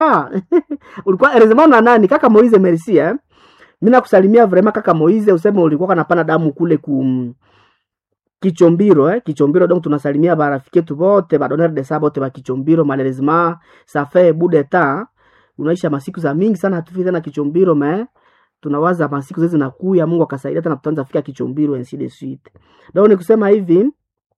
ah, ulikuwa erezema na nani kaka Moize merci eh mimi nakusalimia vraiment kaka Moize useme ulikuwa kanapana damu kule ku Kichombiro eh Kichombiro donc tunasalimia barafiki yetu bote ba donneur de sabote ba Kichombiro malheureusement ça fait bout de temps unaisha masiku za mingi sana hatufiki tena Kichombiro mais tunawaza masiku zezi zinakuya Mungu akasaidia tena tutaanza fika Kichombiro ainsi de suite donc ni kusema hivi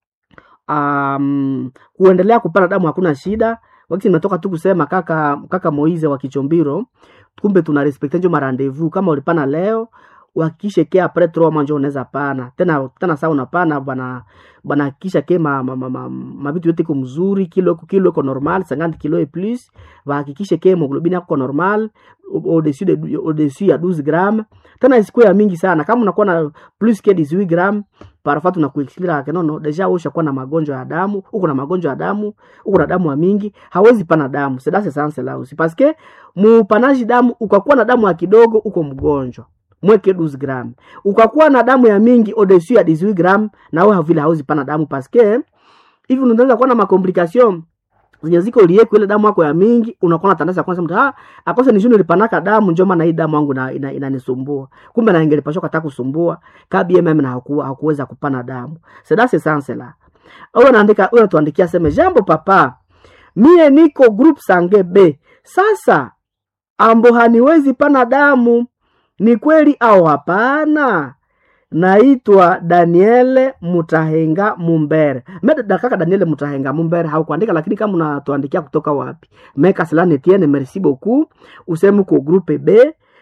um, kuendelea kupana damu hakuna shida wakati nimetoka tu kusema kaka kaka Moize wa Kichombiro kumbe tuna respecte njo marandevous kama ulipana leo uhakikishe ke apres trois mois njo unaweza pana tena tena saa unapana bana bana hakikisha ke ma, ma, ma, ma, mabitu yote iko mzuri kilo iko kilo iko normal 50 kilo et plus bahakikishe ke hemoglobine yako normal au-dessus de au-dessus ya 12 gram tena isikuwe ya mingi sana kama unakuwa na plus que 18 gram parfois tunakuexplica ke nono deja wewe ushakuwa na magonjwa ya damu uko na magonjwa ya damu uko na damu ya mingi hawezi pana damu c'est dans ce sens là aussi parce que mupanaji damu ukakuwa na damu ya kidogo uko mgonjwa mweke 12 gram ukakuwa na damu ya mingi au-dessus ya 18 gram na wewe vile hauzi pana damu parce que hivi unaweza kuwa na makomplication zenye ziko lieko ile damu yako ya mingi unakuwa na tandaza kwanza mtu ah akose ni juni lipanaka damu njoo maana hii damu yangu na inanisumbua ina, ina kumbe na ingelipashwa kata kusumbua kabi mm na hakuwa hakuweza kupana damu c'est dans ce sens là au anaandika huyo tuandikia sema jambo papa mie niko group sange B sasa ambo haniwezi pana damu ni kweli au hapana naitwa daniele mutahenga mumbere meda kaka daniele mutahenga mumbere haukuandika lakini kama unatuandikia kutoka wapi meka selane tiene merci beaucoup useme uko groupe b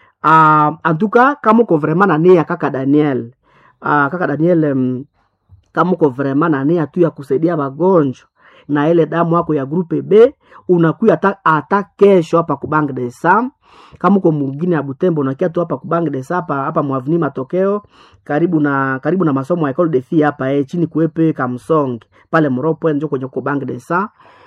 uh, antuka kama uko vraiment na nia kaka daniel uh, kaka daniel um, kama uko vraiment na nia tu ya kusaidia wagonjwa na ile damu yako ya grupe b unakuya hata kesho hapa kubang de sam kama uko mwingine ya Butembo unakia tu hapa kubang de hapa hapa mwavini matokeo karibu na karibu na masomo ya Ecole de Filles hapa eh chini kuepe Kamsong pale Mropo njo kwenye kubang de sa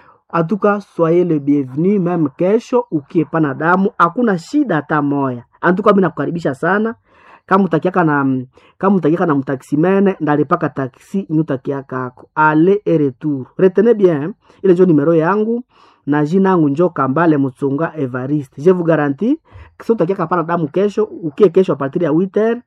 atuka soyez le bienvenu même kesho ukiepana damu hakuna shida hata moya antuka mimi nakukaribisha sana kama utakiaka na kama utakiaka na mtaksimene ndalipaka taksi nyutakiaka ako ale et retour retenez bien ile njo numero yangu na jina yangu njo Kambale Mutsunga Evariste. Je vous garantis kisa utakiaka pana damu kesho, ukie kesho a partir ya 8h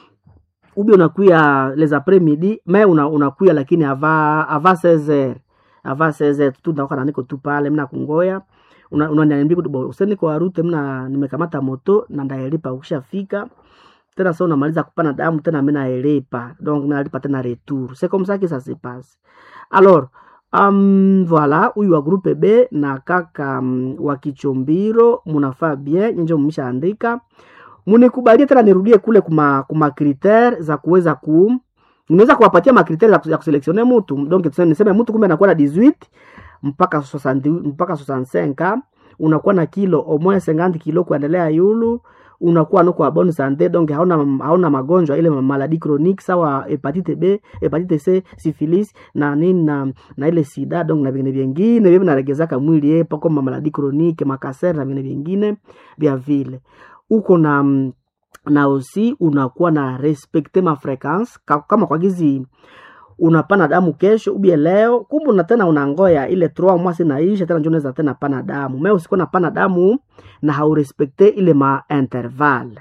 ubi unakuya les après midi mais una, unakuya lakini ava ava 16h ava 16h tu ndaoka na niko tu pale mna kungoya unaniambia una kuti useni kwa rute mna nimekamata moto na ndaelipa ukishafika tena sasa unamaliza kupana damu tena mimi naelipa donc mimi nalipa tena retour c'est comme ça que ça se passe alors Um, voilà huyu wa groupe B na kaka um, wa Kichombiro munafaa bien nyenje mmeshaandika. Munikubalie tena nirudie kule kuma kuma critère za kuweza ku nimeweza kuwapatia ma critère za, za kuselektione mtu donc niseme mtu kumbe anakuwa na 18 mpaka 60 mpaka 65 unakuwa na kilo au moins 50 kilo kuendelea yulu unakuwa nuko wa bonne santé donc hauna hauna magonjwa ile maladi chronique sawa hepatite B, hepatite C, syphilis na nini na, na ile sida donc na vingine vingine vile vinaregezaka mwili yepo kama maladi chronique makaser na vingine vingine vya vile uko na na aussi unakuwa na respecte ma frequence kama kwa gizi unapana damu kesho ubie leo kumbe una tena unangoya ile 3 mois inaisha tena ndio unaweza tena pana damu mais usikuwa napana damu na haurespekte ile ma interval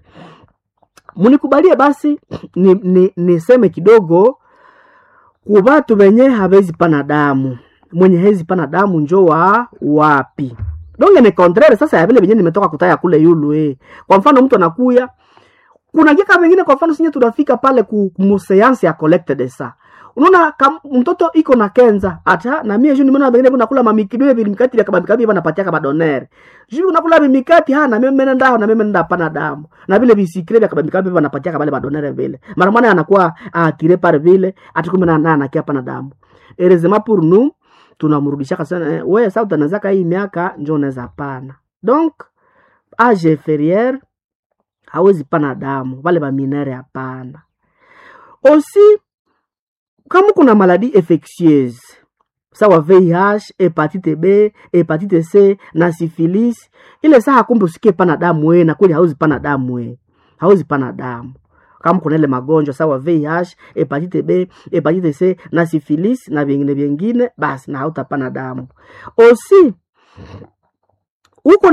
munikubalie basi niseme ni, ni kidogo kubatu benye habezi pana damu mwenye hezi pana damu njo wa wapi donge ni contraire sasa ya vile benye nimetoka kutaya kule yulu eh. kwa mfano mtu anakuya kuna kika mengine kwa mfano sinye tunafika pale ku museansi ya collecte de sa unaona mtoto iko na kenza ata na mie juu nimeona bengine kuna kula mamikidwe vile mikati vya kabamikabi bana patia kama donere juu kuna kula mikati ha na mimi nenda na mimi nenda pana damu na vile bisikre vya kabamikabi bana patia kama bale donere vile mara mwana anakuwa atire par vile atikumbe na na anakia pana damu erezema pour nous tunamrudisha kasana eh, wewe sasa utanazaka hii miaka njoo unaweza pana donc age inférieur hawezi pana damu wale baminere hapana aussi kama kuna maladi infectieuse sawa VIH, hepatite B, hepatite C na syphilis, ile saa kumbe usikie pana damu we, na kweli hauzi pana damu we, hauzi pana damu kama kuna ile magonjwa sawa VIH, hepatite B, hepatite C na syphilis na vingine vingine, basi na hautapana damu. Osi uko